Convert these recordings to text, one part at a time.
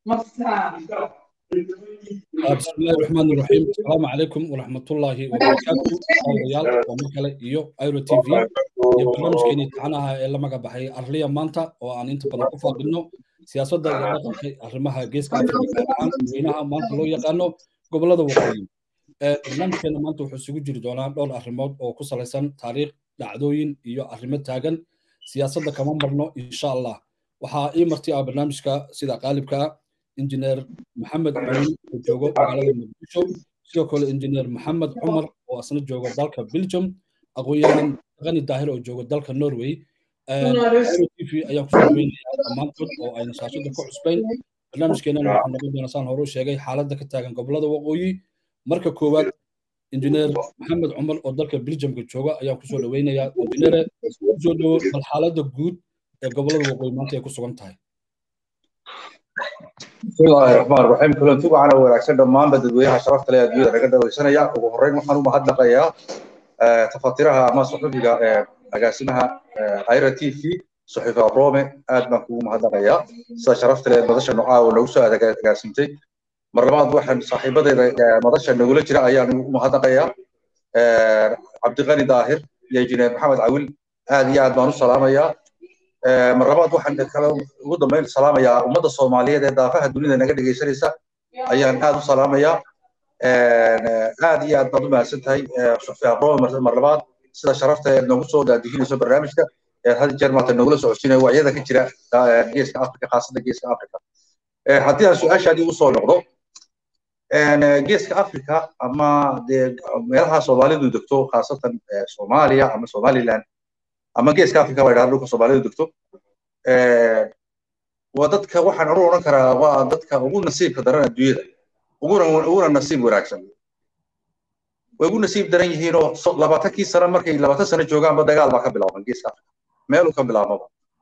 بسم الله الرحمن الرحيم السلام عليكم ورحمة الله وبركاته أوليال ومكالة إيو أيرو تي في iyo barnaamijkeeni taxanaha ee la magac baxay arliya maanta oo aan inta badan ku faaqino siyaasadda iyo dhaqanka arrimaha geeska afrika gaar ahaan dadweynaha maanta loo yaqaano gobollada waqooyi barnaamijkeena maanta wuxuu isugu jiri doonaa dhowr arrimood oo ku salaysan taariikh dhacdooyin iyo arrimo taagan siyaasadda kama marno insha allah waxaa ii marti ah barnaamijka sida qaalibka ah injineer maxamed caliin oo joogo magaalada muqdisho sidoo kale injineer maxamed cumar oo asna jooga dalka belgium aqoon-yahan qani daahir oo jooga dalka norway tv ayaan kusoo dhaweynayaa dhammaantood oo ayna shaashada ku cusbayn barnaamijkeenana waxaa noqon doona saan hore u sheegay xaaladda ka taagan gobollada waqooyi marka koowaad injineer maxamed cumar oo dalka belgiumka jooga ayaan kusoo dhaweynayaa injineere kusoo dhawo bal xaaladda guud ee gobollada waqooyi maanta ay ku sugan tahay bismillaahi raxmaan raxiim kulanti waxaana wanaagsan dhammaanba dadweynaha sharafta leh adduunyada naga dhawaysanaya ugu horreyn waxaan u mahadnaqayaa tafatiraha ama suxufiga agaasimaha hayra t v suxufi abrome aad baan kugu mahadnaqayaa sida sharafta leh madasha nocaa oo nagu soo agaasimtay mar labaad waxaan saaxiibadeeda madasha nagula jira ayaan ugu mahadnaqayaa cabdiqani daahir iyo injineer maxamed cawil aad iyo aad baan u salaamayaa mar labaad waxaan kale ugu dambeyn salaamayaa ummadda soomaaliyeed ee daafaha dunida naga dhegaysanaysa ayaan aad u salaamayaa aad iyo aad baad u mahadsan tahay suxfi abrome mar labaad sida sharafta eed noogu soo daadihinayso barnaamijka ee had jeer maanta nogula socodsiinayo wacyada ka jira geeska afrika khaasada geeska afrika haddii aan su-aashaadii u soo noqdo geeska afrika ama dee meelaha soomaalidu degto khaasatan soomaaliya ama somaliland ama geeska afrika baa idhaha dhulka soomaalidu degto waa dadka waxaan anu odhan karaa waa dadka ugu nasiibka daran adduunyada uguna uguna nasiib wanaagsan way ugu nasiib daran yihiinoo labaatankii sano markay labaatan sano joogaanba dagaal baa ka bilaaban geeska afrika meeluu ka bilaabmaba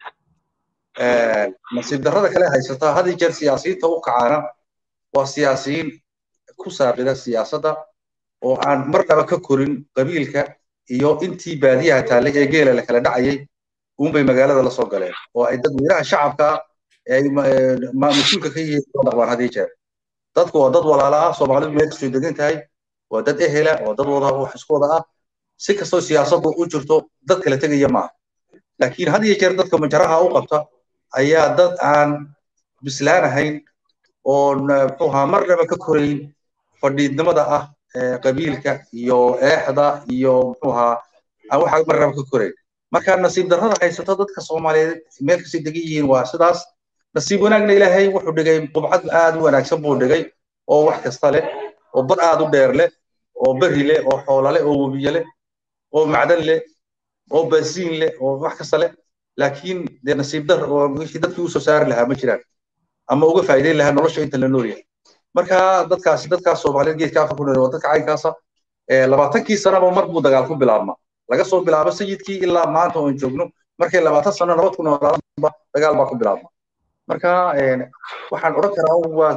nasiib darrada kale haysataa had iyo jeer siyaasiyiinta u kacaana waa siyaasiyiin ku saaqida siyaasadda oo aan marnaba ka korin qabiilka iyo intii baadiyaha taallay ee geela la kala dhacayay uunbay magaalada la soo galeen oo ay dadweynaha shacabka ay mas-uulka ka yihiin soo dhaqmaan had iyo jeer dadku waa dad walaala ah soomaalidu meel kastoo degan tahay waa dad ehela waa dad wada wax isku wada ah si kastoo siyaasaddu u jirto dad kala tegaya maaha laakiin had iyo jeer dadka majaraha u qabta ayaa dad aan bislaanahayn oo muxuu ahaa marnaba ka korayn fadhiidnimada ah qabiilka iyo eexda iyo muxuu ahaa aan waxa marnaba ka korayn marka nasiib darrada haysata dadka soomaaliyeed meel kastay degan yihiin waa sidaas nasiib wanaagna ilaahay wuxuu dhigay qubcad aad u wanaagsan buu dhigay oo wax kasta leh oo bad aad u dheer leh oo beri leh oo xoola leh oo webiye leh oo macdan leh oo baasiin leh oo wax kasta leh laakiin dee nasiib dar oo wixii dadkii usoo saari lahaa ma jiraan ama uga faa'iideyn lahaa nolosha inta la nool yahay marka dadkaasi dadkaas soomaaliyeed geedka afrika ku nool waa dadka caynkaasa labaatankii sanaba mar buu dagaal ku bilaabmaa laga soo bilaabo sayidkii ilaa maanta oon joogno markay labaatan sano nabad ku noolaadanba dagaal baa ku bilaabma marka waxaan odhan karaa waa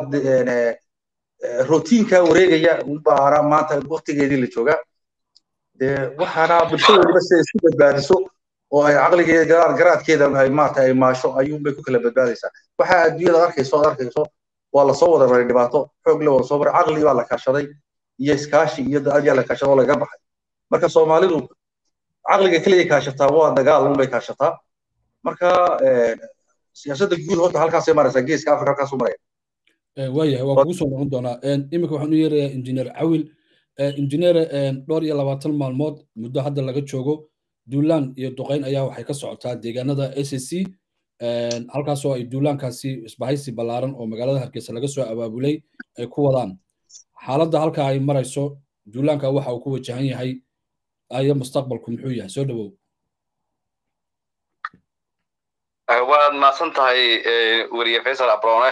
rotiinka wareegaya unbaana maanta waktigeedii la joogaa waxaana bulsho waliba siday isku badbaadiso oo ay caqligeeda garaadkeeda ay maarata ay maasho ayuunbay ku kala badbaadaysaa waxaa adduunyada arkayso ad arkayso waa lasoo wada maray dhibaato xoog le wada soo maray caqli baa la kaashaday iyo iskaashi iyo ayaa la kaashaday oo laga baxay marka soomaalidu caqliga keliya kaashataa waa dagaal unbay kaashataa marka siyaasadda guud horta halkaasay maraysaa geeska afrika halkaasuu maraya waayahay waa kugu soo noqon doonaa iminka waxaan u yeerayaa injineer cawil injineere dhowr iyo labaatan maalmood muddo hadda laga joogo duulaan iyo duqayn ayaa waxay ka socotaa deegaanada s c halkaasoo ay duulaankaasi isbahaysi ballaaran oo magaalada hargeysa laga soo abaabulay ay ku wadaan xaaladda halka ay marayso duulaanka waxa uu ku wajahan yahay ayo mustaqbalku muxuu yahay soo dhawow waad mahadsan tahay weriye faysal abrone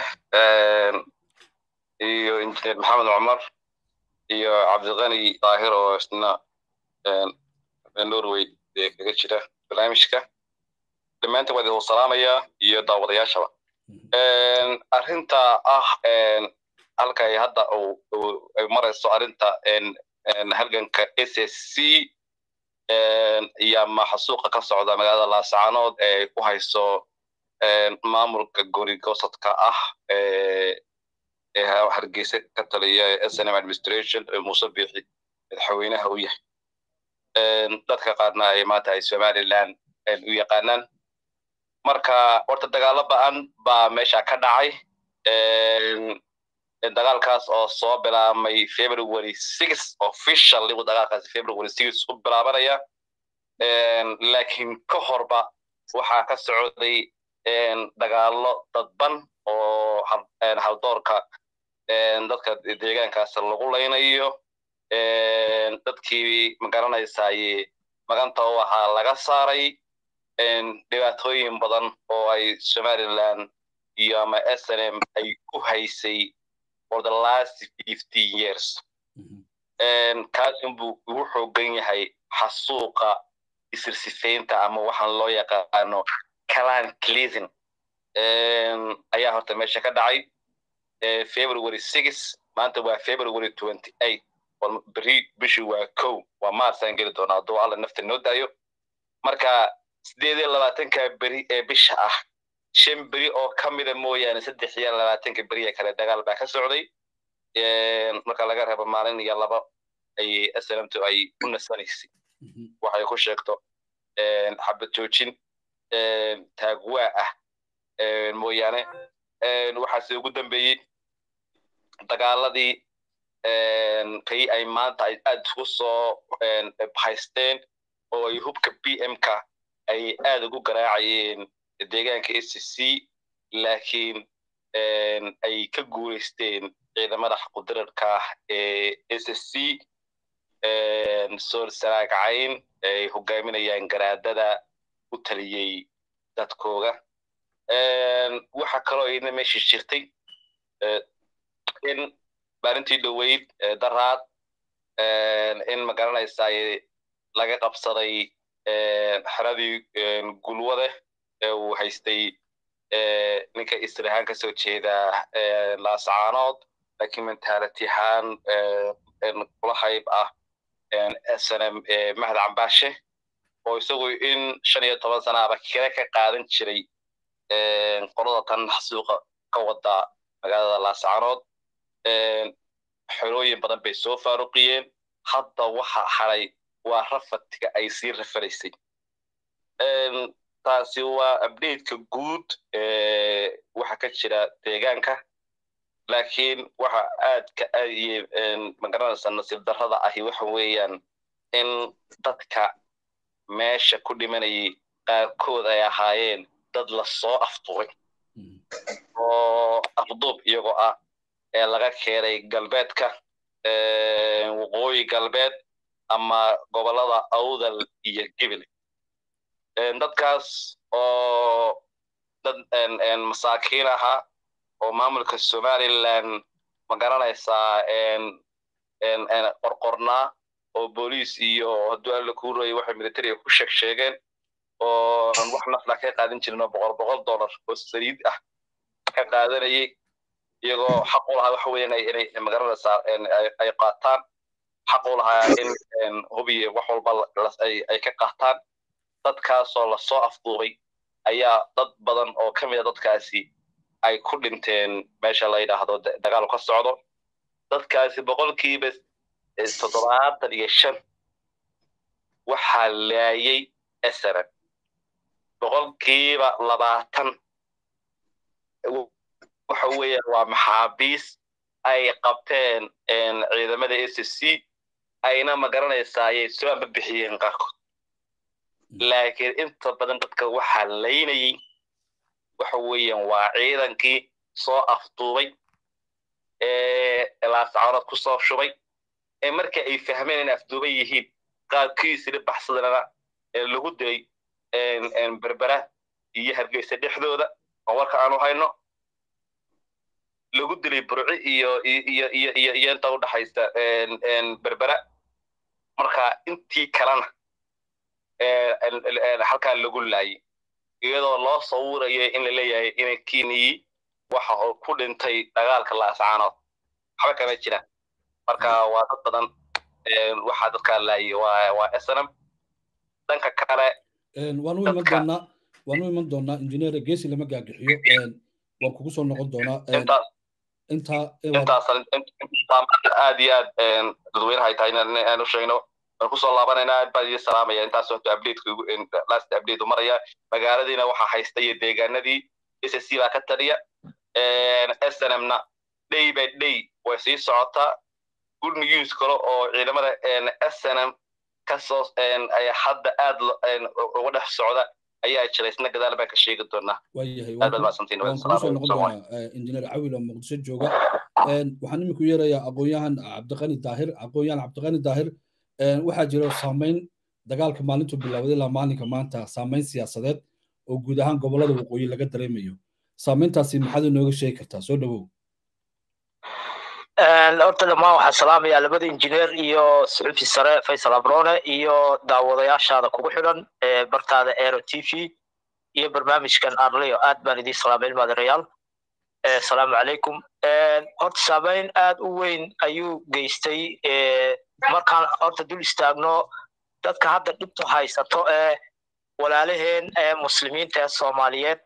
iyo injineer maxamed cumar iyo cabdiqani daahir oo isna norway kaga jira barnaamijka dhammaantiin waa idin salaamayaa iyo daawadayaashaba arrinta ah halka ay hadda ay marayso arrinta halganka s s c iyo ama xasuuqa ka socda magaalada laascaanood ee ku hayso maamulka gori gosadka ah ee hargeysa ka taliya ee snm administration ee muuse biixi madaxweynaha u yahay dadka qaarna ay maanta ay somaliland u yaqaanaan marka horta dagaalo ba'an baa meesha ka dhacay dagaalkaas oo soo bilaabmay february six officially uu dagaalkaasi february six u bilaabanaya laakiin ka horba waxaa ka socday dagaalo dadban oo haldoorka dadka deegaankaas lagu laynayo dadkii magaranaysaye maganta u ahaa laga saaray dhibaatooyin badan oo ay somaliland iyo ama snm ay ku haysay for the last fifteen years kaasunbuu ugu xoogan yahay xasuuqa isirsifaynta ama waxaan loo yaqaano calan cleasing ayaa horta meesha ka dhacay february six maanta waa february twenty eight beri bishii waa kow waa marsaan geli doonaa hadduu alla nafta noo daayo marka sideed iyo labaatanka beri ee bisha ah shan beri oo ka mida mooyaane saddex iyo labaatanka beriya kale dagaal baa ka socday marka laga reebo maalin iyo laba ay snmtu ay u nasanaysay waxay ku sheegto xabad joojin taagwaa ah mooyaane waxaase ugu dambeeyey dagaaladii kay ay maanta ay aad ugu soo haysteen oo ay hubka b m-ka ay aad ugu garaacayeen deegaanka s c laakiin ay ka guulaysteen ciidamada xaqudirarka ah ee s c sool saraagacayn ay hogaaminayaan garaadada u taliyey dadkooga waxa kaloo iyadna meeshii jirtay in maalintii dhoweyd daraad in magaranaysaay laga qabsaday xeradii gulwade ee uu haystay ninka israhaan ka soo jeeda laasacaanood laakiin mentality ahaan kula hayb ah snm mahad cambaashe oo isagu in shan iyo toban sanaaba kire ka qaadan jiray qolada tan xasuuqa ka wada magaalada laasacaanood xerooyin badan bay soo faaruqiyeen hadda waxa haray waa rafadka ay sii rafaraysay taasi waa updateka guud waxa ka jira deegaanka laakiin waxa aadka magaranaysa nasiib darrada ahi waxa weeyaan in dadka meesha ku dhimanayay qaarkood ay ahaayeen dad la soo afduubay oo afduub iyagoo ah ee laga keenay galbeedka waqooyi galbeed ama gobolada awdal iyo gibil dadkaas oo dad masaakiin ahaa oo maamulka somaliland magaranaysaa qorqornaa oo booliis iyo hadduu alla kuu rooyay waxay militariga ku sheeg sheegeen oo wax nafla ka qaadan jirin oo boqol boqol dollar oo saliid ah ka qaadanayay iyagoo xaq u lahaa waxa weeyaan inay magaranaysaa ay qaataan xaq u lahaa in hubiye wax walba ay ka qaataan dadkaasoo lasoo afduubay ayaa dad badan oo ka mid a dadkaasi ay ku dhinteen meesha la yidhaahdo dagaal ka socdo dadkaasi boqolkiiba toddobaatan iyo shan waxaa laayay esran boqolkiiba labaatan waxa weeyaan waa maxaabiis ay qabteen ciidamada s c ayna magaranaysaayay soo amba bixiyeen qaarkood laakiin inta badan dadka waxaa laynayay waxa weeyaan waa ciidankii soo afduubay ee laasacarood ku soo shubay ee marka ay fahmeen inay afduuban yihiin qaarkiisina baxsadana lagu dilay berbera iyo hargeysa dhexdooda oo warka aanu hayno lagu dilay burci iyo iyo iyo iyo iyo inta u dhaxaysa berbera marka intii kalena halkaa lagu laayay iyadoo loo sawirayay in la leeyahay inay kiniyi waxa uu ku dhintay dagaalka laasacaanood waxba kama jiraan marka waa dad badan waxaa dadkaa laayay waa waa snm dhanka kale waan u iman doonaa waan u iman doonaa injineer geesi lama gaagixiyo waan kugu soo noqon doonaa intaa intaas aad iyo aad dadweynaha ay tahay inaan u sheegno waan kusoo laabanaynaa aad baan idin salaamaya intaas horta updateka last update u maraya magaaladiina waxaa haysta iyo deegaanadii ssc baa ka taliya snmna day by day way sii socotaa good news kale oo ciidamada snm kasoo hadda aad uga dhex socda ayaa jira isna gadaal baan ka sheegi doonaa waayahay waan kugu soo noqon doonaa injineer cawil oo muqdisho jooga waxaan iminku yeerayaa aqoon-yahan cabdiqani daahir aqoon-yahan cabdiqani daahir waxaa jira saamayn dagaalka maalintu bilowday ilaa maalinka maanta saamayn siyaasadeed oo guud ahaan gobollada waqooyi laga dareemayo saamayntaasi maxaad inooga sheegi kartaa soo dhowow horta dhammaan waxaan salaamayaa labada injineer iyo suxufi sare faysal abrone iyo daawadayaashaada kugu xidhan bartaada aero t v iyo barnaamijkan arleo aad baan idiin salaamay ilmaadarayaal asalaamu calaykum horta saamayn aad u weyn ayuu geystay markaan horta dul istaagno dadka hadda dhibtu haysato ee walaalaheen ee muslimiinta ee soomaaliyeed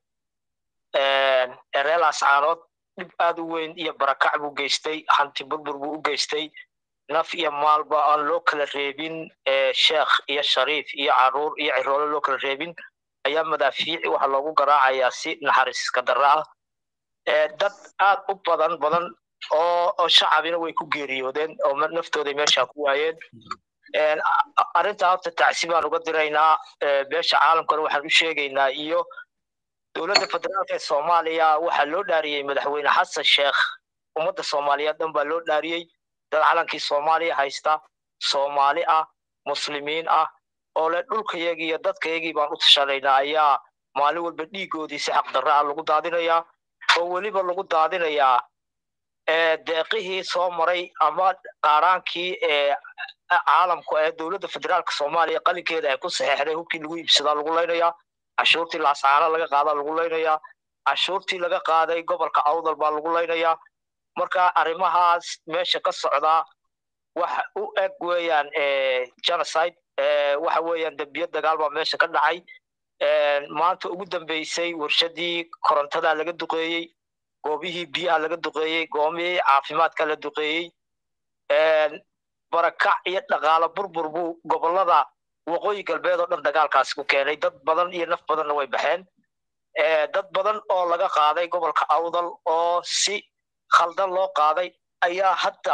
ee reer ascaanood dhib aad u weyn iyo barakac buu geystay hanti burbur buu u geystay naf iyo maalba aan loo kala reebin sheekh iyo shariif iyo caruur iyo ciroolo loo kala reebin ayaa madaafiici waxa loogu garaacayaa si naxariiska darra ah dad aad u badan badan oo shacabina way ku geeriyoodeen oo naftooday meesha ku waayeen arrintaa horta tacsi baan uga diraynaa beesha caalamkana waxaan u sheegaynaa iyo dowladda federaalka ee soomaaliya waxaa loo dhaariyey madaxweyne xasan sheekh ummadda soomaaliyeed dhan baa loo dhaariyey dad calankii soomaaliya haysta soomaali ah muslimiin ah oo le dhulkayagii iyo dadkayagii baan u tashanaynaa ayaa maalin walba dhiigoodii si xaqdarra ah lagu daadinayaa oo weliba lagu daadinayaa deeqihii soo maray ama qaaraankii caalamku ee dowladda federaalka soomaaliya qalinkeeda ay ku saxeexday hubkii lagu iibsadaa lagu laynayaa cashuurtii laasaano laga qaadaa lagu laynayaa cashuurtii laga qaaday gobolka awdal baa lagu laynayaa marka arrimahaas meesha ka socdaa waxa u eg weeyaan genocide waxa weeyaan dembiyo dagaal baa meesha ka dhacay maanta ugu dambeysay warshadii korontada laga duqeeyey goobihii biyaha laga duqeeyey goomihii caafimaadka la duqeeyey barakac iyo dhaqaalo burbur buu gobolada waqooyi galbeed oo dhan dagaalkaasi ku keenay dad badan iyo naf badanna way baxeen dad badan oo laga qaaday gobolka awdal oo si khaldan loo qaaday ayaa hadda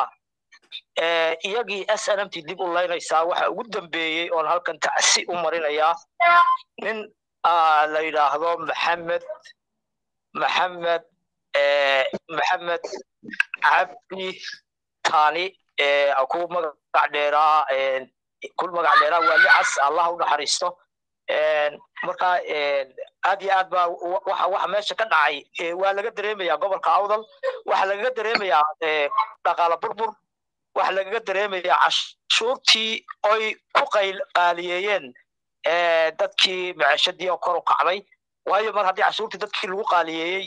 iyagii s n m t dib u laynaysaa waxa ugu dambeeyey oon halkan tacsi u marinayaa nin la yidhaahdo maxamed maxamed maxamed cabdi tani ku magac dheeraa ku magac dheeraa waali cas allah u naxariisto marka aad iyo aad baa waxa waxa meesha ka dhacay waa laga dareemayaa gobolka awdal waxa lagaga dareemayaa dhaqaala burbur waxa lagaga dareemayaa cashuurtii oy ku qaaliyeeyeen dadkii maciishadii oo kor u kacday waayo mar haddii cashuurtii dadkii lagu qaaliyeeyey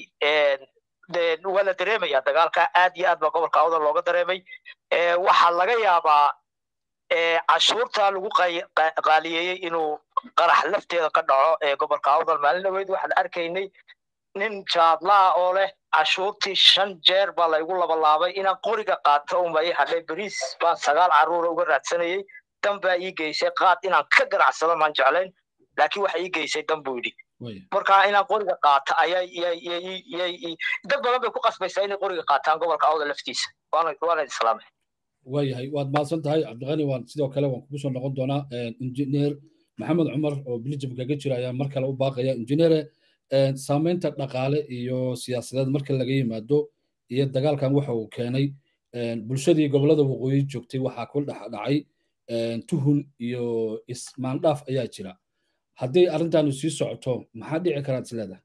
waa la dareemaya dagaalka aad iyo aad baa gobolka awdal looga dareemay waxaa laga yaabaa cashuurta lagu qaaliyeeyey inuu qarax lafteeda ka dhaco ee gobolka awdal maalin dhaweyd waxaan arkaynay nin jaadlaa oo leh cashuurtii shan jeer baa laygu labalaabay inaan qoriga qaato unba ii hadhay beriis baan sagaal carruura uga raadsanayey dan baa ii geysay qaad inaan ka ganacsado maan jeclayn laakiin waxa ii geysay dan buu yidhi marka inaan qoriga qaato ayaa dad badan bay ku qasbaysaa inay qoriga qaataan gobolka awda laftiisa waana islaamay waayahay waad mahadsan tahay cabdiqani waan sidoo kale waan kugu soo noqon doonaa injineer maxamed cumar oo bilijam kaga jira ayaa mar kale u baaqaya injineere saamaynta dhaqaale iyo siyaasadeed marka laga yimaado iyo dagaalkan waxa uu keenay bulshadii gobolada waqooyi joogtay waxaa ku dhex dhacay tuhun iyo ismaandhaaf ayaa jira haddii arrintaanu sii socoto maxaa dhici karaad is leedahay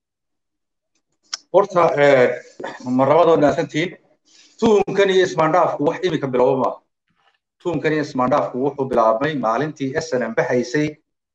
horta marlabadood naasantiin tuhumkan iyo ismaandhaafku wax iminka bilowba maaha tuhumkan iyo ismaandhaafku wuxuu bilaabmay maalintii snm baxaysay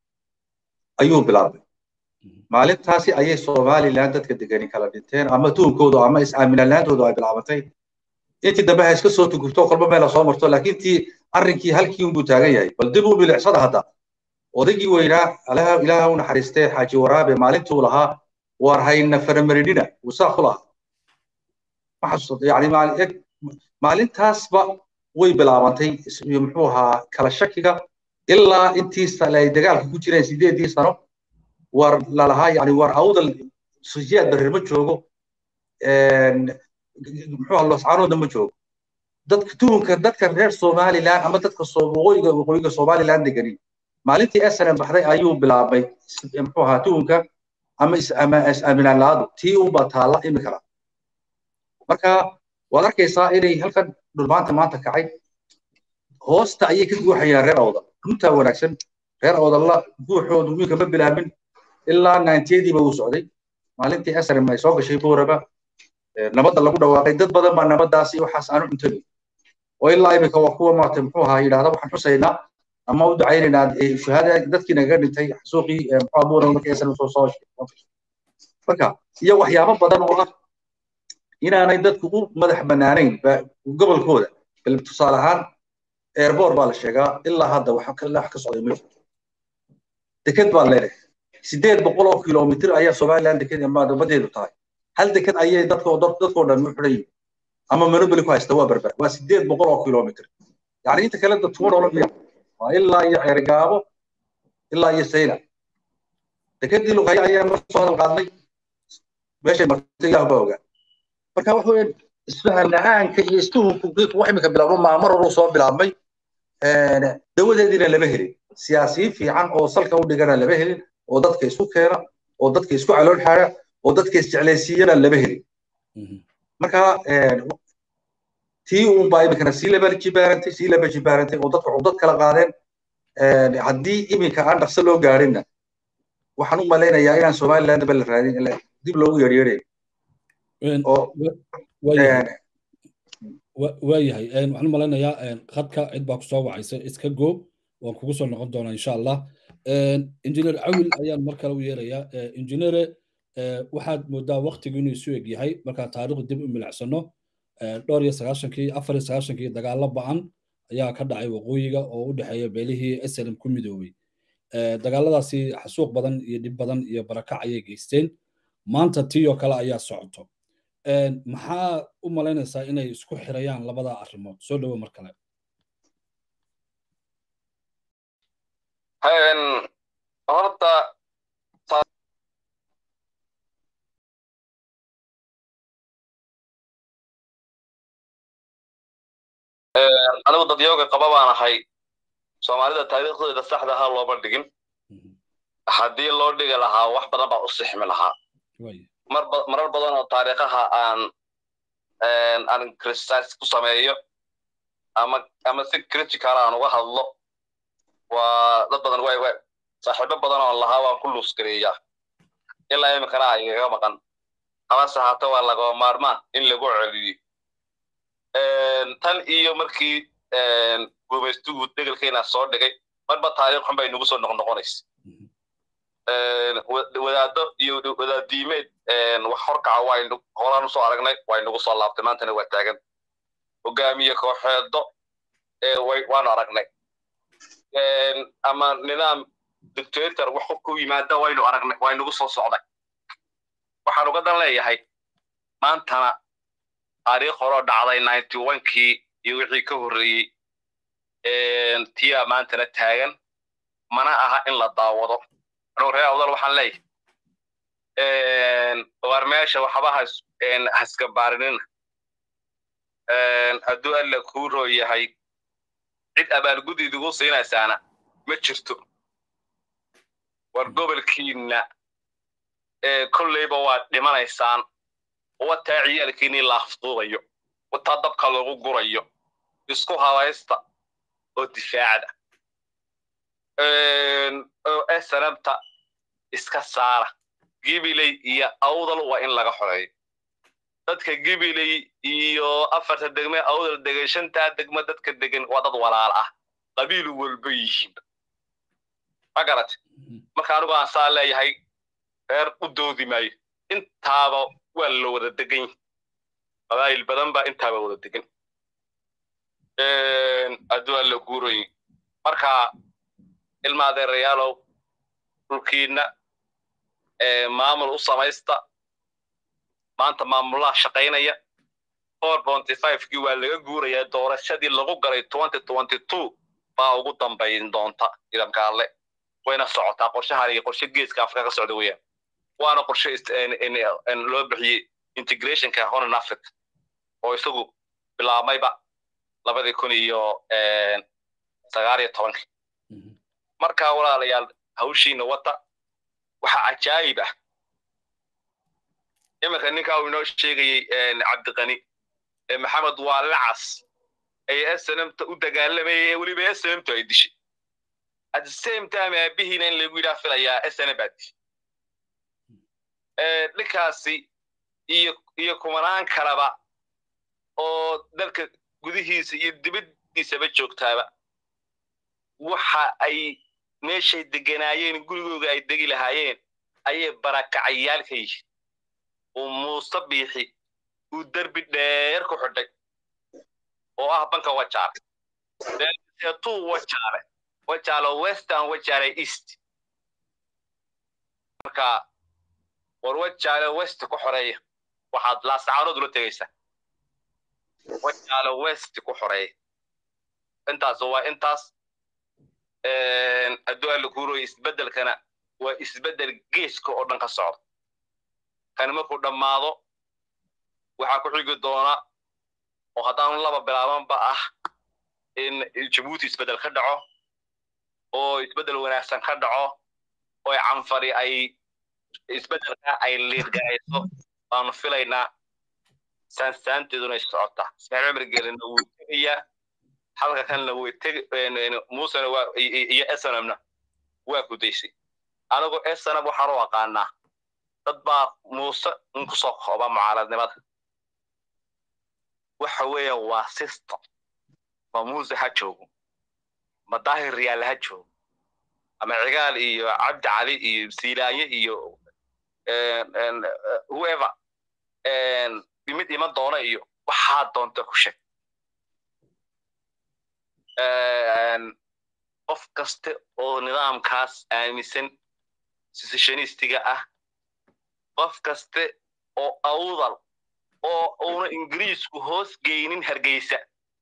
ayuu bilaabmay maalintaasi ayay somaliland dadka degani kala dhinteen ama tuhumkoodu ama is-aaminalaantoodu ay bilaabantay intii dambe ha iska soo tugurto kolba meel soo marto laakiin tii arrinkii halkii unbuu taagan yahay bal dib u bilicsada hadda odaygii weynaa ilaaha u naxariistee xaaji waraabe maalintuu lahaa waar hayna faramarinina wusaa ku lahaa ma xasuusta yani maalintaasba way bilaabantay muxuu ahaa kala shakiga ilaa intii ay dagaalka ku jireen sideedii sano war lalahaa yani war awdal siyaad barir ma joogo muxuu ahaa loscaanoodna ma joogo dadka tuhunka dadka reer somaliland ama dadka waqooyiga waqooyiga somaliland degani maalintii snm baxday ayuu bilaabay muxuu ahaa tuhunka ama is-aaminaan la-aadu tii unbaa taalla imikana marka waad arkaysaa inay halkan dhulmaanta maanta kacay hoosta ayay ka guuxayaan reer awdal runtaa wanaagsan reer awdalla guuxoodu wiilka ma bilaabin ilaa ninetiediiba uu socday maalintii snm ay soo gashay booraba nabadda lagu dhawaaqay dad badan baa nabaddaasi waxaas aanu cuntagin oo ilaa imika waa kuwa maarata muxuu ahaa yidhahda waxaan xusaynaa ama u ducaynaynaa shuhaada dadkii nagaga dhintay xasuuqii muxuu abuura markii snm soo soo marka iyo waxyaabo badan oo ah inaanay dadku u madax bannaanayn gobolkooda bal tusaale ahaan airboor baa la sheegaa ilaa hadda wax ka socday ma jirto deked baa leedahay sideed boqol oo kilomitir ayaa somaliland deked badeedu tahay hal deked ayay dadkoo dadkoo dhan u xidhan yihin ama monopoly ku haysta waa berber waa sideed boqol oo kilomitir yani inta kale dadkuma noolan miya waa ilaa iyo ceergaabo ilaa iyo sayna dekedii luqaya ayaa mar soo hadal qaadnay meeshay martay ilaah baa ogaa marka waxa weeyaan isfahan la-aanka iyo istuhunku wax imika bilaabmo maamar horuu soo bilaabmay dawadeediina lama helin siyaasiyiin fiican oo salka u dhigana lama helin oo dadka isku keena oo dadka isku calool xaara oo dadka isjeclaysiiyana lama helin marka tii uun baa imikana sii laba jibaarantay sii laba jibaarantay oo dadka cudad kala qaadeen haddii iminka aan dhaqso loo gaadhinna waxaan u malaynayaa inaan somaliland ba la raadin dib loogu yeeryeerayo waayahay waxaan u malaynayaa khadka cid baa kusoo wacaysa iska goob waan kugu soo noqon doonaa insha allah injineer cawil ayaan mar kale u yeerayaa injineere waxaad moodaa waktigu inuu isu eg yahay markaa taariikhdu dib u milicsano dhowr iyo sagaashankii afar iyo sagaashankii dagaallo ba'an ayaa ka dhacay waqooyiga oo u dhexeeya beelihii slm ku midoobay dagaaladaasi xasuuq badan iyo dhib badan iyo barakac ayay geysteen maanta tii oo kale ayaa socoto maxaa u malaynaysaa inay isku xirayaan labada arrimood soo dhowo mar kale horta anigu dadyooga qaba baan ahay soomaalida taariikhdeeda saxda ahaa looma dhigin haddii loo dhigi lahaa wax badan baa u sixmi lahaa marar badan oo taariikhaha aan aan criticize ku sameeyo ama ama si critical aan uga hadlo waa dad badan way way saaxiibo badan oo lahaa waan ku luusgareeyaa ilaa iminkana igaga maqan habase haata waa lagaba maarmaan in lagu celiyo tan iyo markii gumaystugu degelkeena soo dhigay marba taariikh xun bay nagu soo noqnoqonaysa wadaado iyo wadaadiimeed wax horkaca waynu horaan usoo aragnay way nagu soo laabtay maantana waa taagan hogaamiye kooxeedo waanu aragnay ama nidaam dictator wax ku yimaada waynu aragnay way nagu soo socday waxaan uga dan leeyahay maantana taariikh horoo dhacday ninety onkii iyo wixii ka horreeyey tiyaa maantana taagan mana aha in la daawado anugu reer awdal waxaan leeyahay war meesha waxba haskabaarinina hadduu alla kuu roo yahay cid abaalgudid ugu siinaysaana ma jirto war gobolkiinna kolleyba waad dhimanaysaan wataa ciyaalkiinii laafduubayo wataa dabka lagu gurayo isku habaysta oo difaacda oo snabta iska saara gibiley iyo awdal waa in laga xoreeyo dadka gibiley iyo afarta degme awdal degan shantaa degme dadka degan waa dad walaal ah qabiil walba yihiin ma garat marka anigu aan saa leeyahay reer u doodi maayo intaaba waa la wada degan yahi qabaa'il badan baa intaaba wada degan hadduu alla guurayin marka ilma adeerayaalow dhulkiinna maamul u samaysta maanta maamulaha shaqaynaya four ponty fivekii waa laga guurayaa doorashadii lagu galay twenty twenty two baa ugu dambayn doonta ciidanka alle wayna socotaa qorshahan iyo qorshe geeska afrika ka socda weeyaan waana qorshe loo bixiyey integrationka honan africa oo isagu bilaabmayba labadii kun iyo sagaal iyo tobankii marka walaalayaal hawshiina wata waxaa cajaayib ah iminka ninkaa uu inoo sheegayey cabdiqani maxamed waa lacas ay snmta u dagaalamayay ee weliba snmtu ay dishay at the same time aabihiina in lagu yidhaa filayaa snm baa dishay ninkaasi iyo iyo kumanaan kaleba oo dalka gudihiisa iyo dibaddiisaba joogtaaba waxa ay meeshay deganaayeen gurigooga ay degi lahaayeen ayay barakacayaal ka yihiin uu muuse biixi uu derbi dheer ku xidhay oo ah banka wajaale deetuu wajaale wajaale western wajaale east marka war wajaale west ku xoreeya waxaad laasacaanood ula tegaysaa wajaale west ku xoreeya intaas waa intaas adduaa la kuuroya isbeddelkana waa isbeddel geeska oo dhan ka socda kani markuu dhammaado waxaa ku xigi doona oo haddaan laba bilaabanba ah in jabuuti isbeddel ka dhaco oo isbeddel wanaagsan ka dhaco oo canfari ay isbeddelka ay liidgarayso baanu filaynaa saansaanteeduna ay socotaa ismaaciil cumar geelina wuu tegayaa halka kanna way teg muusena waa iyo esanamna waa gudaysay anigu esanam waxaan u aqaanaa dad baa muuse un ku soo kooba mucaaradnimada waxa weeya waa system ma muuse ha joogo ma daahir riyaal ha joogo ama cigaal iyo cabdi cali iyo siilaanye iyo whoever mid iman doona iyo waxaa doonta ku sheeg qof kaste oo nidaamkaas aaminsan secessionistiga ah qof kaste oo awdal oo uuna ingiriisku hoos geynin hargeysa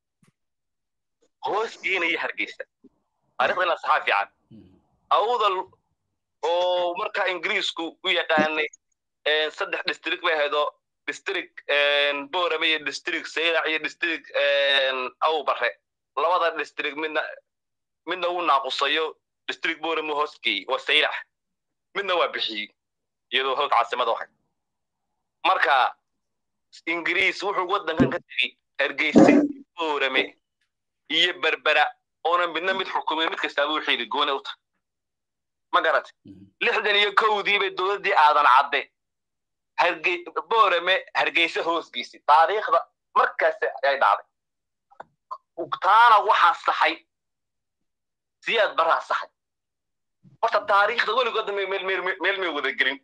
hoos geynaya hargeysa taarikhda ina saxaa fiican awdal oo markaa ingiriisku u yaqaanay saddex district bay ahaydoo district borame iyo district saylac iyo district awbare labada district midna midna uu naaqusayo district borame hoos geeyey waa saylac midna waa bixiyey iyadoo hog caasimada ahay marka ingiriis wuxuu waddankan ka tegey hargeysa borame iyo berbera oona midna mid xukumay mid kastaaba u xiili goone u tahay ma garate lixdan iyo kowdii bay dowladdii aadan cadde harge borame hargeysa hoos geysay taariikhda markaas ay dhacday taana waxaa saxay siyaad baraa saxay horta taariikhda weligoodna meel may wada gelin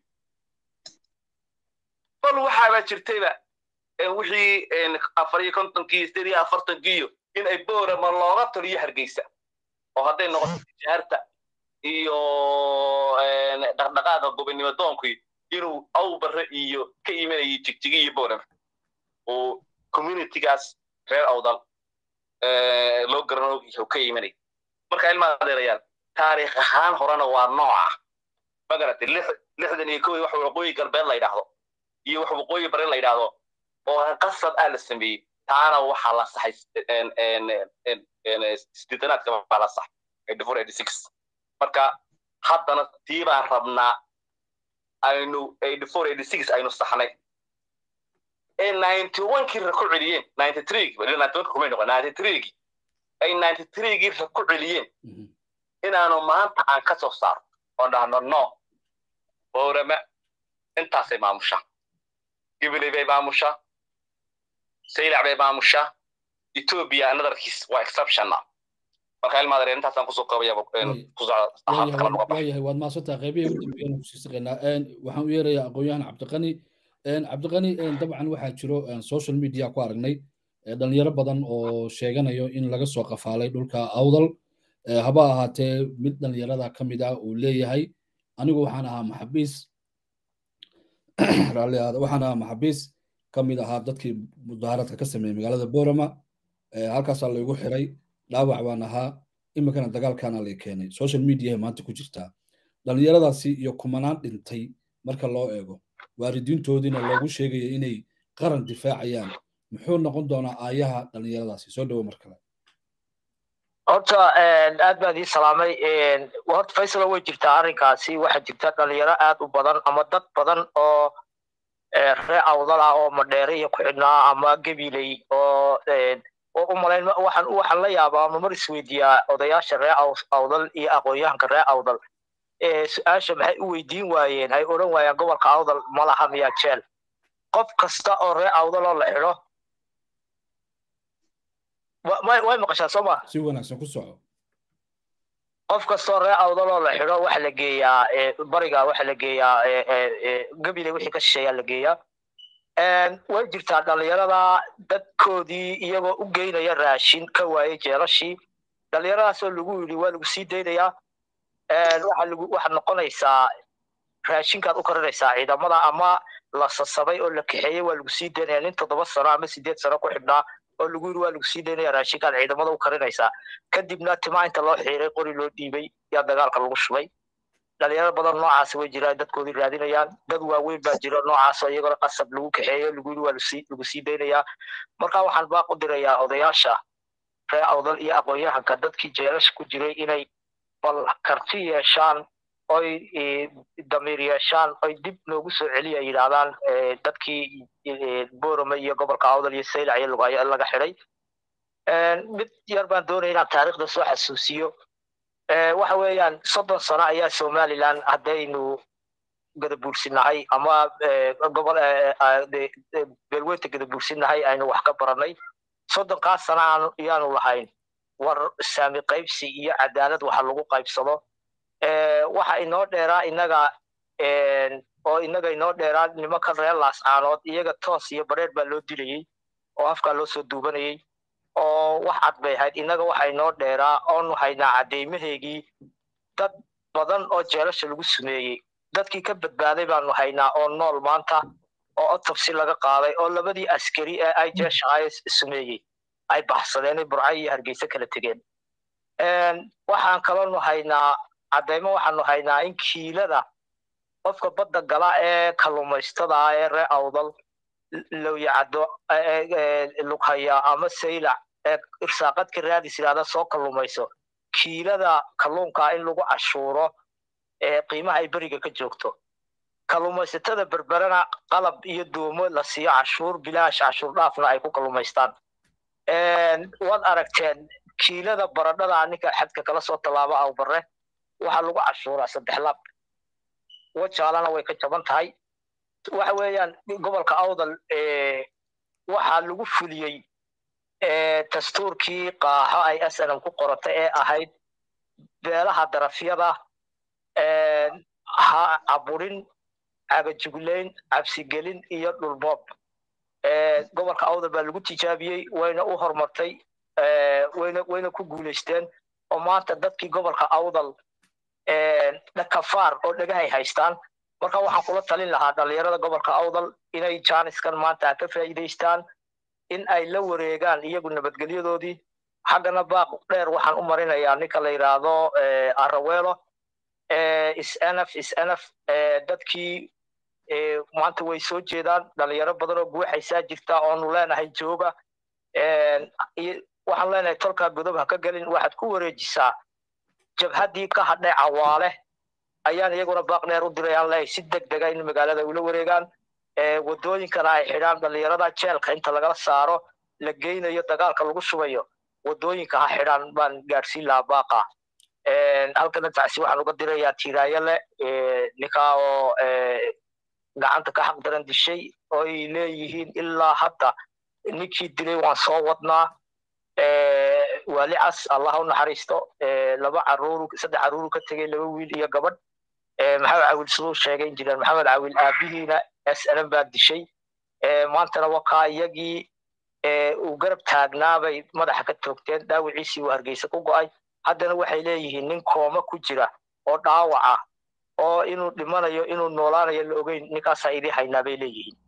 bal waxaaba jirtayba wixii afar iyo kontonkii sideed iyo afartankiiyo in ay borama looga taliyo hargeysa oo hadday noqoto tijaarta iyo dhaqdhaqaaqa gobonnimo doonkii inuu awbare iyo ka imanayay jigjigi iyo borama oo communitygaas reer awdal loo garano ka imanay marka ilmaa adeerayaan taariikh ahaan horena waa nooca ma garatay lixdan iyo kowdii wax waqooyi galbeed la yidhaahdo iyo wax waqooyi bari la yidhaahdo oo qasad ah la sameeyey taana waxaa la saxay sideetanaadka baa la saxay eighty four eighty six marka haddana tii baan rabnaa aynu eighty four eighty six aynu saxnay ee ninety one kii ra ku celiyeen ninety three ninety one kumay noqon ninety three ay ninety three gii ra ku celiyeen inaanu maanta aan ka soo saaro oo dhahno no boorama intaasay maamushaa gibiley bay maamushaa saylac bay maamushaa ethiopia anotherkiis waa exceptionna marka ilmaadare intaasaan kusoo qabayawayahay waad maasantaa qeybihii ugu dambeeyana kusii saqaynaa waxaan u yeerayaa aqoon-yahan cabdiqani cabdiqani dabcan waxaa jiro social media ku aragnay dhalinyaro badan oo sheeganayo in laga soo qafaalay dhulka awdal haba ahaatee mid dhalinyarada ka mid ah uu leeyahay anigu waxaan ahaa maxabiis waxaan ahaa maxabiis ka mid ahaa dadkii mudaaharadka ka sameeyey magaalada borama halkaasaa laygu xiray dhaawac baan ahaa iminkana dagaalkaana lay keenay social mediaha maanta ku jirtaa dhallinyaradaasi iyo kumanaan dhintay marka loo eego waalidiintoodiina loogu sheegaya inay qaran difaacayaan muxuu noqon doonaa aayaha dhallinyaradaasi soo dhowo mar kale horta aad baan ii salaamay horta faysalo way jirtaa arrinkaasi waxaa jirta dhalinyaro aad u badan ama dad badan oo ree awdal ah oo madheere iyo ku xidhnaa ama gabiley oo oo u malayn waxaan waxaan la yaabaa ama mar isweydiiyaa odayaasha ree awdal iyo aqoon-yahanka ree awdal su-aasha maxay u weydiin waayeen ay odhan waayaan gobolka awdal malaha miyaa jeel qof kasta oo ree awdal oo la xidho way maqashaa soo ma si wanaagsan ku soco qof kastoo ree awdal oo la xidho waxa la geeyaa bariga waxa la geeyaa gabile wixii ka shisheeyaa la geeyaa way jirtaa dhallinyarada dadkoodii iyagoo u geynaya raashin ka waayey jeelashii dhallinyaradaasoo lagu yidhi waa lagu sii daynayaa waxa lagu waxaad noqonaysaa raashinkaad u karinaysaa ciidamada ama la sasabay oo la kaxeeyey waa lagu sii daynaya nin toddoba sano ama sideed sano ku xidhnaa oo lagu yidhi waa lagu sii daynaya raashinkaad ciidamada u karinaysaa kadibna timaa inta loo xiiray qori loo dhiibay yaa dagaalka lagu shubay dhalinyaro badan noocaas way jiraan dadkoodii raadinayaan dad waaweyn baa jira noocaasoo iyagona qasab lagu kaxeeyo lagu yidhi waa lagu sii daynayaa marka waxaan baaq u dirayaa odayaasha ree awdal iyo aqoon-yahanka dadkii jeelasha ku jiray inay bal karti yeeshaan oy damiir yeeshaan oy dib noogu soo celiya yidhaahdaan dadkii borome iyo gobolka awdal iyo saylac iyo lugayo laga xidhay mid yar baan doonaya inaan taariikhda soo xasuusiyo waxa weeyaan soddon sano ayaa somaliland haddaynu gadabuursinahay ama gobol beelweynta gadabuursinahay aynu wax ka baranay soddonkaas sana ayaanu lahayn war saami qaybsi iyo cadaalad waxa lagu qaybsado waxa inoo dheeraa inaga oo inaga inoo dheeraa nimanka reer laascaanood iyaga toos iyo bareer baa loo dilayey oo afkaa loo soo duubanayey oo wax cad bay ahayd innaga waxa inoo dheeraa oonu haynaa cadeymaheygii dad badan oo jeelasha lagu sumeeyey dadkii ka badbaaday baanu haynaa oo nool maanta oo otobsi laga qaaday oo labadii askari ee ay jeesha sumeeyey ay baxsadeen burcay iyo hargeysa kala tegeen waxaan kaloonu haynaa caddaymo waxaanu haynaa in kiilada qofka badda gala ee kalluumaystada ee ree awdal lowyacaddo lughaya ama saylac ee irsaaqadka raadis yidhahda soo kalluumayso kiilada kalluunkaa in lagu cashuuro ee qiimaha ay beriga ka joogto kalluumaysatada berberana qalab iyo doomo la siiyo cashuur bilaash cashuur dhaafna ay ku kalluumaystaan waad aragteen kiilada baradhada ninka xadka kala soo tallaabo awbare waxaa lagu cashuuraa saddex laab wajaalana way ka jaban tahay waxa weeyaan gobolka awdal waxaa lagu fuliyey dastuurkii qaaxo ay snm ku qorata ee ahayd beelaha darafyada ha caburin cagajuglayn cabsigelin iyo dhulboob gobolka awdal baa lagu tijaabiyey wayna u horumartay wayna wayna ku guulaysteen oo maanta dadkii gobolka awdal dhakafaar oo dhagahay haystaan marka waxaan kula talin lahaa dhalinyarada gobolka awdal inay jaaniskan maanta ka faa'iidaystaan in ay la wareegaan iyagu nabadgelyadoodii xaggana baaq dheer waxaan u marinayaa ninka la yidhaahdo araweelo snf snf dadkii maanta way soo jeedaan dhalinyaro badan oo guuxaysaa jirta oonu leenahay jooga waxaan leenahay tolkaa godob ha ka gelin waxaad ku wareejisaa jabhaddii ka hadhay cawaale ayaan iyaguna baaq dheer u dirayaan leeyahay si deg dega in magaalada ula wareegaan wadooyinkana ay xidhaan dhalinyarada jeelka inta lagala saaro la geynayo dagaalka lagu shubayo wadooyinka ha xidhaan baan gaadhsiin lahaa baaqa halkana tacsi waxaan uga dirayaa tiiraayale ninkaa oo gacanta ka xaq daran dishay oo ay leeyihiin ilaa hadda ninkii dilay waan soo wadnaa waali cas allah u naxariisto laba caruur saddex caruuru ka tegey laba wiil iyo gabadh maxamed cawil siduu sheegay injineer maxamed cawil aabihiina snm baa dishay maantana wakaa iyagii uu garab taagnaabay madaxa ka toogteen dhaawiciisii uu hargeysa ku go'ay haddana waxay leeyihiin nin kooma ku jira oo dhaawaca oo inuu dhimanayo inuu noolaanayo la ogeyn ninkaasaa idii haynaa bay leeyihiin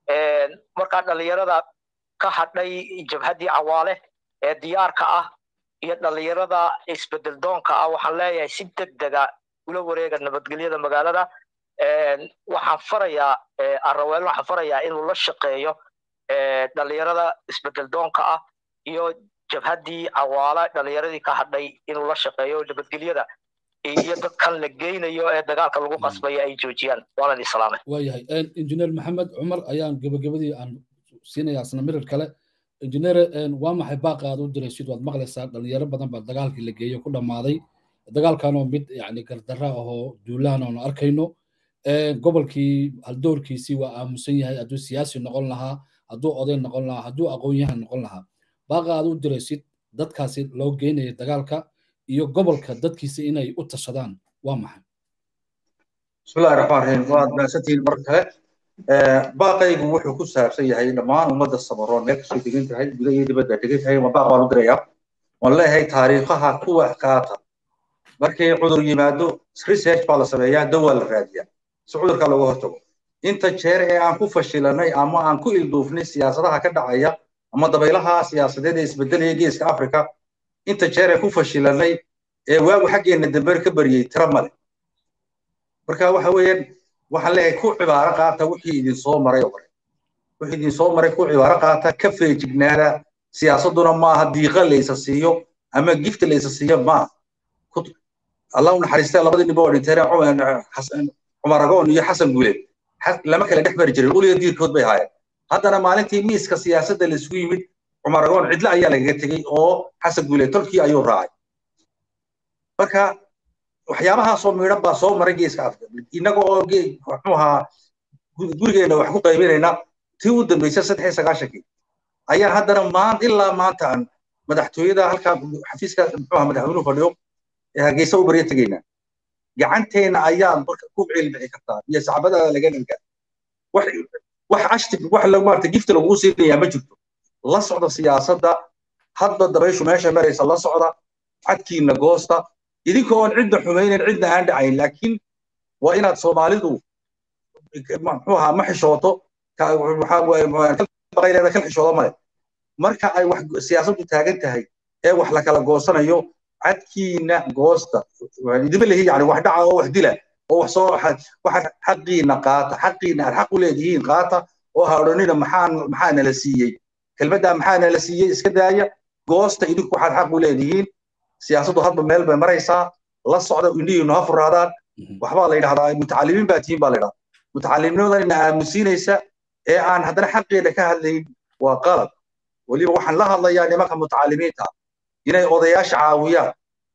markaa dhalinyarada ka hadhay jabhaddii cawaale ee diyaarka ah iyo dhalinyarada isbedel doonka ah waxaan leeyahay si deg dega ula wareega nabadgelyada magaalada waxaan farayaa araweel waxaan farayaa inuu la shaqeeyo dhalinyarada isbedel doonka ah iyo jabhaddii cawaala dhalinyaradii ka hadhay inuu la shaqeeyo nabadgelyada iyo dadkan la geynayo ee dagaalka lagu qasbayo ay joojiyaan waanan islaamay waayahay injineer maxamed cumar ayaan gebagabadii aan siinayaa isna mirir kale injineer waa maxay baaqa aad u diraysid waad maqlaysaa dhalinyaro badan baa dagaalkii la geeyo ku dhammaaday dagaalkanoo mid yani gardarra ahoo duulaan oonu arkayno gobolkii haldoorkiisii waa aamusan yahay hadduu siyaasi noqon lahaa hadduu oday noqon lahaa hadduu aqoon-yahan noqon lahaa baaqa aad u diraysid dadkaasi loo geynaya dagaalka iyo gobolka dadkiisa inay u tashadaan waa maxay bismillahi raxmaan raxiim waad mahadsantihiin mar kale baaqaygu wuxuu ku saabsan yahay dhammaan ummadda samaroon meel kasoo degan tahay guda iyo dibadda degan tahay ma baaq baan u dirayaa waan leeyahay taariikhaha kuwa qaata markii cudur yimaado research baa la sameeyaa dawaa la raadiyaa si cudurka looga hortago inta jeer ee aan ku fashilanay ama aan ku ilduufnay siyaasadaha ka dhacaya ama dabaylaha siyaasadeed ee isbedelaya geeska africa inta jeer ee ku fashilanay ee waagu xaggeena dambe ka baryey tira male marka waxa weeyaan waxaan leeyahay ku cibaaro qaata wixii idin soo maray oo kale wixii idin soo maray ku cibaaro qaata ka feejignaada siyaasaduna maaha diiqa laysa siiyo ama gifta laysa siiyo maaha allah u naxariistay labadii nin oo dhinteen cumar agoon iyo xasan guuleed lama kala dhex mari jirin uliga diirkood bay ahaayeen haddana maalintii miiska siyaasadda laisugu yimid cumar agoon cidlo ayaa lagaga tegey oo xasan guuleed tolkii ayuu raacay marka waxyaabahaasoo miidhan baa soo maray geeska afrika innaga oo muxuu ahaa gurigeena wax ku qaybinayna tii u dambaysa saddex iyo sagaashankii ayaan haddana maanta ilaa maanta aan madaxtooyada halkaa xafiiska muxuu ahaa madaxweynuhu fadhiyo ee hargeysa u barya tegaynaa gacanteena ayaad marka ku cilbixi kartaa iyo sacbadaada laga dhanka wax wax ashti wax la maarta gifta lagu siinayaa ma jirto la socda siyaasadda hadba dabayshu meesha maraysa la socda cadkiina goosta idinkoo aan cidna xumaynayn cidna aan dhacayn laakiin waa inaad soomaalidu muxuu ahaa ma xishooto baqayleeda kal xishoodo male marka ay wax siyaasaddu taagan tahay ee wax la kala goosanayo cadkiina goosta idima lehi yani wax dhaca oo wax dila oo wax soo waxaad xaqiina qaata xaqiina aad xaq u leedihiin qaata oo ha odhanina maxaan maxaa nala siiyey kelmaddaa maxaa nala siiyey iska daaya goosta idinku waxaad xaq u leedihiin siyaasaddu hadba meel bay maraysaa la socda indhihiinu ha furaadaan waxbaa la yidhahdaa mutacalimiin baa tihiin baa la yidhahdaa mutacalimiinimada ina aamusiinaysa ee aan haddana xaqeeda ka hadlayn waa qalad weliba waxaan la hadlayaa nimanka mutacalimiinta inay odayaasha caawiyaan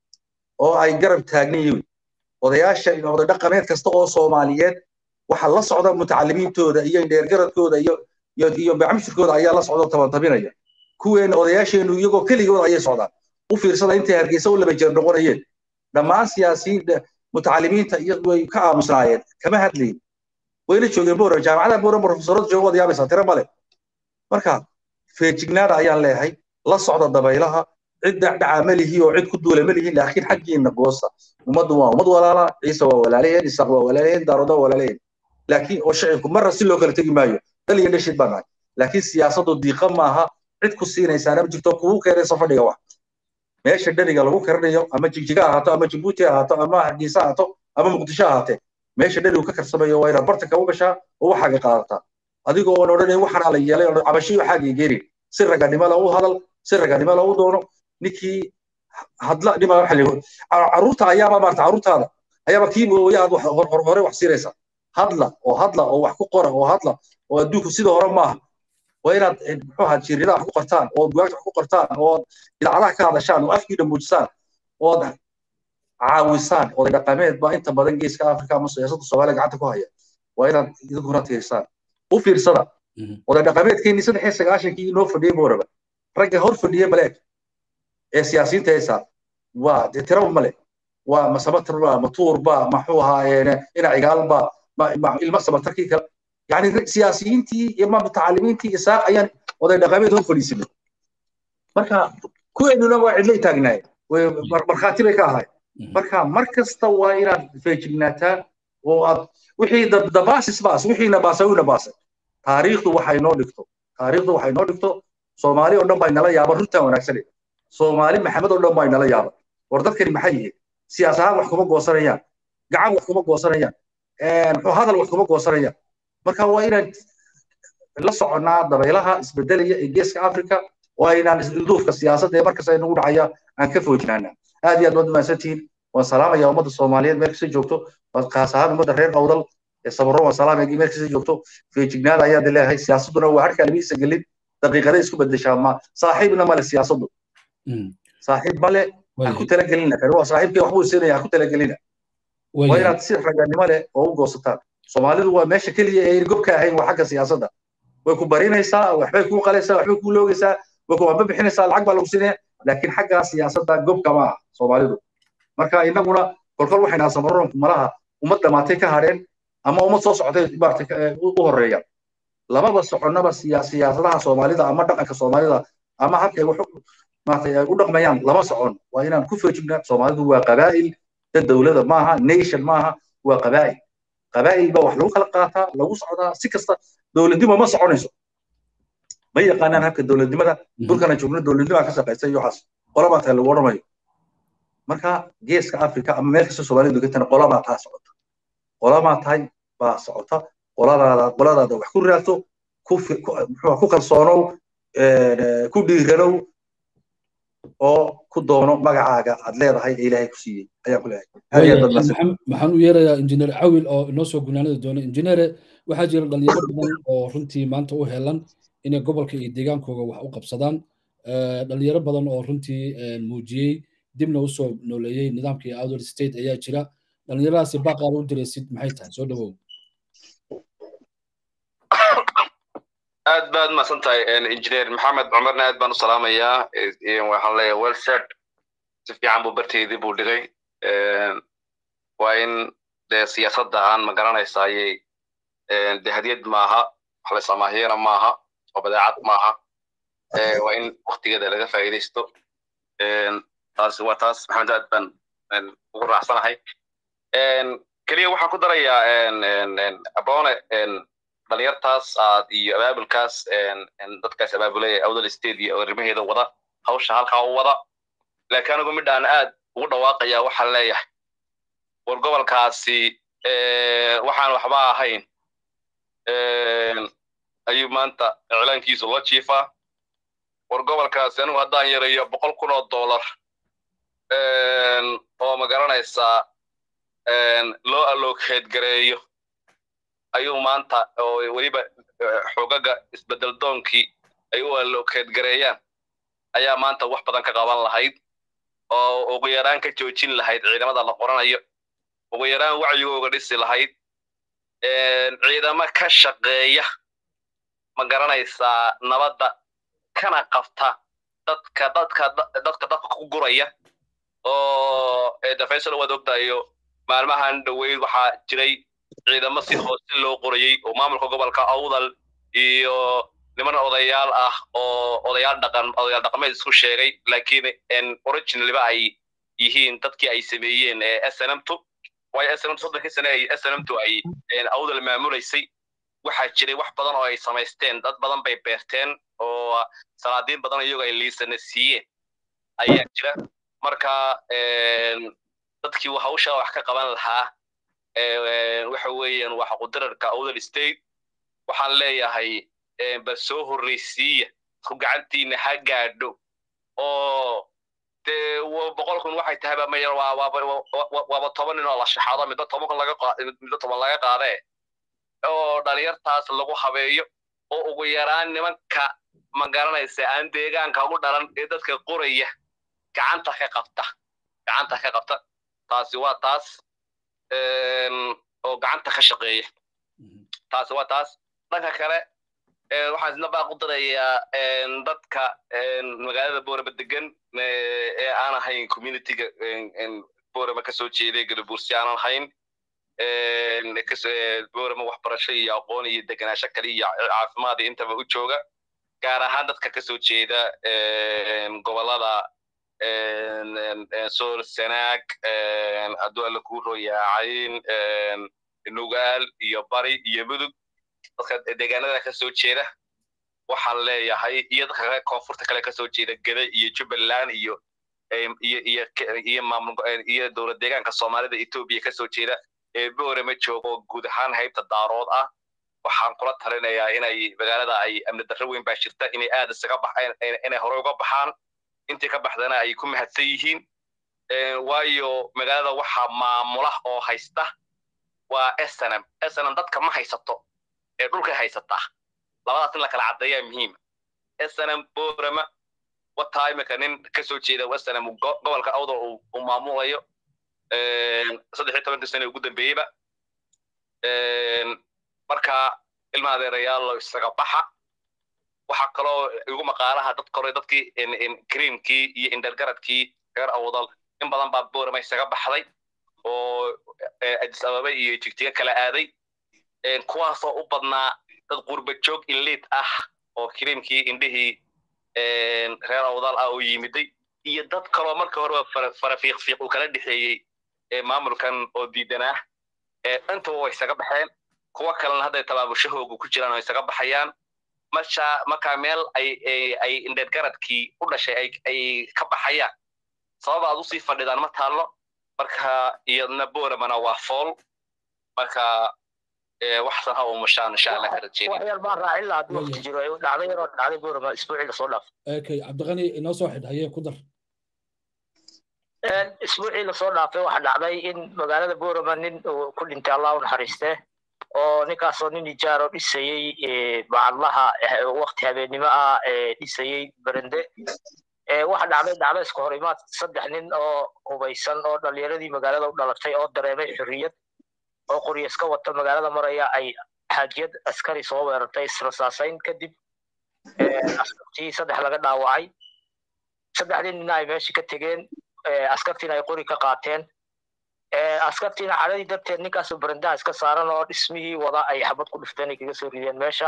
oo ay garab taagnan yihiin odayaasha oday dhaqameed kasta oo soomaaliyeed waxa la socda mutacalimiintooda iyo dheergaradkooda iyo iyo iyo bacmishirkooda ayaa la socda tabantabinaya kuweena odayaasheenu iyagoo keligooda ayay socdaan u fiirsada intay hargeysa u laba jeer noqonayeen dhammaan siyaasiyiin mutacalimiinta iyo way ka aamusnaayeen kama hadlayin wayna joogeen boora jaamacada boora profesorada jooga wada yaabaysaa tiro male marka feejignaada ayaan leeyahay la socda dabaylaha cid dhacdhaca ma lihi oo cid ku duula ma lihi laakiin xaggiina goosta ummaddu waa ummad walaala ciise waa walaalaheen isaaq waa walaalaheen daaroda waa walaalaheen laakiin oo shacibku marra si loo kala tegi maayo dal iyo dhashid baan nahay laakiin siyaasaddu diiqa maaha cid ku siinaysaana ma jirto kugu keenaysa fadhiga wax meesha dheriga lagu karinayo ama jigjiga ahaato ama jabuuti ahaato ama hargeysa ahaato ama muqdisho ahaatee meesha dherigu ka karsamayo waa inaad bartanka u gashaa oo waxaaga qaadataa adigoo oon odhanay waxaana la yeelay oo cabashiyo waxaaga geeri si raganimo la u hadal si raganimo la u doono ninkii hadla dhima waxa la caruurta ayaaba maarta caruurtaada ayaaba kii mooye aad hore wax siinaysa hadla oo hadla oo wax ku qora oo hadla oo adduunku sida hore maaha waa inaad muxuu ahaa jiiradaha wax ku qortaan oo bugaagta wax ku qortaan oo idaacadaha ka hadashaan oo afkiina muujisaan ood caawisaan oday dhaqameed baa inta badan geeska afrika ama siyaasadda soomaaliya gacanta ku haya waa inaad idinkuna tiirsaan u fiirsada oday dhaqameedkeenii saddex iyo sagaashankii inoo fadhiyey booraba ragga hor fadhiye maleeg ee siyaasiyiinta haysaa waa dee tiraba male waa masabatar ba matuur ba maxuu ahaa ina cigaal ba ilma sabatarkii kale yani siyaasiyiintii iyo mutacalimiintii isaaq ayaan oday dhaqameed hor fadhiisanay marka kuweenuna waa cidlay taagnaayeen markhaati bay ka ahayd marka mar kasta waa inaad feejignaataa oo aad wixii dabaasis baas wixiina baasa wina baasay taariikhdu waxay noo dhigto taariikhdu waxay noo dhigto soomaali oo dhan baa inala yaaba runtaan wanaagsane soomaali maxamed oo dhan baa inala yaaba war dadkani maxay yihiin siyaas ahaan wax kuma goosanayaan gacan wax kuma goosanayaan muxuu hadal wax kuma goosanayaan marka waa inaan la soconnaa dabaylaha isbedelaya ee geeska africa waa inaan isdulduufka siyaasadda ee markasta nagu dhacaya aan ka foojinaana aad iyo aad baad mahadsantihiin waan salaamaya ummadda soomaaliyeed meel kasta joogto kaas ahaan ummadda reer awdal ee sabaro waan salaamaya meel kasta joogto feejignaada ayaad leeyahay siyaasadduna waa harka lamiisa gelin daqiiqada isku bedeshaa ma saaxiibna male siyaasaddu saaxiib male ha ku talagelina kani waa saaxiibkii waxbuu siinaya ha ku talagelina waa inaad si raganimo leh oo u goosataan soomaalidu waa meesha keliya ee gobka ahayn waa xagga siyaasadda way ku barinaysaa waxbay kuu qalaysaa waxbay kuu loogaysaa way ku wamba bixinaysaa lacag baa lagu siinaya laakiin xagga siyaasadda gobka ma aha soomaalidu marka innaguna kolkol waxayna samaroonku malaha ummad dhamaatay ka hadheen ama ummad soo socday maaragtay u horeeya lababa soconnaba siyaasadaha soomaalida ama dhaqanka soomaalida ama halkay wax maaragtay u dhaqmayaan lama socon waa inaan ku feejignaa soomaalidu waa qabaa'il dad dowlada maaha nation maaha waa qabaa'il qabaa'il baa wax lagu kala qaataa lagu socdaa si kasta dowladnimo ma soconayso ma yaqaanaan habka dowladnimada dhulkana joogno dowladnimo ka shaqaysa iyo waxaas qolabaa tahay lagu odhamayo marka geeska africa ama meel kasta soomaalidu degantana qolabaa taa socota qolabaa tahay baa socota qoladaada qoladaada wax ku raadso ku ku kalsoonow ku dhiiranow oo ku doono magacaaga aad leedahay ee ilaahay ku siiyey ayaan ku leeyahay maxaan u yeerayaa injineer cawil oo inoo soo gunaanada doona injineere waxaa jira dhalinyaro badan oo runtii maanta u helan inay gobolka iyo deegaankooga wax u qabsadaan dhalinyaro badan oo runtii muujiyey dibna usoo nooleeyey nidaamkii outdoor state ayaa jira dhalinyaradaasi baaqaad u diraysid maxay tahay soo dhawow aad baad mahadsan tahay injineer maxamed cumarna aad baan u salaamayaa waxaan leeyahay welsed si fiican buu barteydii buu dhigay waa in dee siyaasadda aan ma garanaysayey de hadiyad maaha wax la samaahiyana maaha oo badeecad maaha waa in waktigeeda laga faa'iidaysto taasi waa taas maxamed aad baan ugu raacsanahay keliya waxaan ku darayaa abone dhalinyartaas aad iyo abaabulkaas dadkaas abaabulaya awdal state iyo arrimaheeda wada hawsha halkaa u wada laakiin anigu midhaan aad ugu dhawaaqaya waxaan leeyahay war gobolkaasi waxaan waxba ahayn ayuu maanta iclaankiisu la jiifaa war gobolkaasi anigu haddaan yarayo boqol kun oo dollar oo ma garanaysaa loo allokeed gareeyo ayuu maanta oo weliba xogaga isbedel doonkii ay u allokeed gareeyaan ayaa maanta wax badan ka qaban lahayd oo ugu yaraan ka joojin lahayd ciidamada la qoranayo ugu yaraan wacyigooga dhisi lahayd ciidamo ka shaqeeya ma garanaysaa nabadda kana qabta dadka dadka dadka dadka ku guraya oo defensor waad ogtahayo maalmahan dhoweyd waxaa jiray ciidamo si hoose loo qorayey oo maamulka gobolka awdal iyo niman odayaal ah oo odayaal dhaqan odayaal dhaqameed isku sheegay laakiin originaliba ay yihiin dadkii ay sameeyeen snmtu waayo snmt soddonkii sane ay snmtu ay awdal maamulaysay waxaa jiray wax badan oo ay samaysteen dad badan bay beerteen oo salaadiin badan iyago ay liisana siiyeen ayaa jira marka dadkii hawsha wax ka qaban lahaa waxa weeyaan waa xaqudirarka awdal state waxaan leeyahay bal soo horreysiiya isku gacantiina ha gaadho oo dee boqol kun waxay tahay ba mayar waaba toban nin oo la shaxado middo toban kun laga middo toban laga qaadee oo dhalinyartaas lagu habeeyo oo ugu yaraan nimanka ma garanaysa aan deegaanka ugu dhalan ee dadka qoraya gacanta ka qabta gacanta ka qabta taasi waa taas oo gacanta ka shaqeeya taasi waa taas dhanka kale waxaan isna baaq u darayaa dadka magaalada boorama degan ee aan ahayn communityga boorama kasoo jeeday galabuursi aanan ahayn boorama waxbarasho iyo aqoon iyo degenaansho kale iyo caafimaad iyo intaba u jooga gaar ahaan dadka kasoo jeeda gobolada sool sanaag hadduu alla kuu royaacayn nugaal iyo bari iyo mudug dadka deegaanada ka soo jeeda waxaan leeyahay iyo dadka kale koonfurta kale kasoo jeeda gede iyo jubbaland iyo iyo iyo iyo maamul iyo dowlad deegaanka soomaalida etoobiya kasoo jeeda ee boorama joogo guud ahaan haybta daarood ah waxaan kula talinayaa inay magaalada ay amni darro weyn baa jirta inay aad isaga baxaan inay hore uga baxaan intii ka baxdana ay ku mahadsan yihiin waayo magaalada waxaa maamula oo haysta waa snm snm dadka ma haysato ee dhulka haysataa labadaas in la kala caddeeyaa muhiima snm borama wataa imika nin kasoo jeeda snm gobolka awdal uu maamulayo saddex iyo tobankii sane ugu dambeeyeyba marka ilma adeerayaalo isaga baxa waxaa kaloo igu maqaalaha dad kore dadkii creamkii iyo indergaradkii reer awdal in badan baa borama isaga baxday oo adis ababa iyo jigjiga kala aaday kuwaasoo u badnaa dad qurba joog iliid ah oo creamkii indhihii reer awdal ah oo yimiday iyo dad kaloo marka horeba farafiiqfiiq uu kala dhexeeyey maamulkan oo diidanaa intaba way isaga baxeen kuwa kalena hadday tabaabushahoogu ku jiraan oo isaga baxayaan marka markaa meel ay ay indheedgaradkii u dhashay ay ay ka baxayaan sababa aad usii fadhidaan ma taallo marka iyadna boramana waa fool marka waxsan ha umushaan insha allah ka rajeynayar baan raacin lahaa haddii waqti jiro dhacday yaroo dhacday borama isbuucii lasoo dhaaf okay cabdiqani inoo soo xidh hayee ku dar isbuucii lasoo dhaafay waxaa dhacday in magaalada borama nin uu ku dhintay allah u naxariiste oo ninkaasoo nin ijaaro dhisayey bacadlaha wakti habeennimo ah dhisayey berende waxa dhacday dhacda iska hor imaad saddex nin oo hubaysan oo dhalinyaradii magaalada u dhalatay oo dareemay xorriyad oo qoryo iska wata magaalada maraya ay xaajiyad askari soo weerartay israsaasayn kadib askartii saddex laga dhaawacay saddexdii nina ay meesha ka tegeen askartiina ay qori ka qaateen askartiina cadhadii darteed ninkaasoo barandaha iska saaran oo dhismihii wada ay xabad ku dhifteen ay kaga soo rideen meesha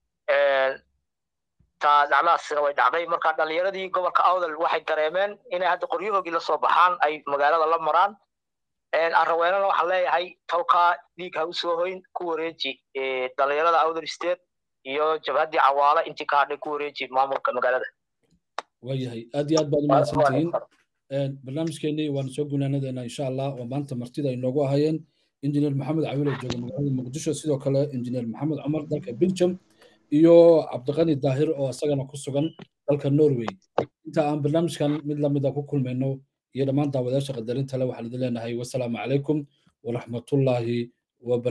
taa dhacdadaasina way dhacday marka dhalinyaradii gobolka awdal waxay dareemeen inay hadda qoryahoogii lasoo baxaan ay magaalada la maraan arraweenana waxaan leeyahay tolkaa dhiig ha usoo hoyn ku wareeji dhalinyarada awdal state iyo jabhaddii cawaale intii ka hadhay ku wareeji maamulka magaalada waayahay aad iyo aad baad umahadsantihiin barnaamijkeenii waana soo gunaanadeena insha allah oo maanta martida ay noogu ahayeen injineer maxamed cawile jooga magaalada muqdisho sidoo kale injineer maxamed cumar dalka belgium iyo cabdiqani daahir oo isagana ku sugan dalka norway inta aan barnaamijkan mid lamida ku kulmayno iyo dhammaan daawadayaasha qadarinta le waxaan idin leenahay wasalaamu calaykum waraxmatullaahi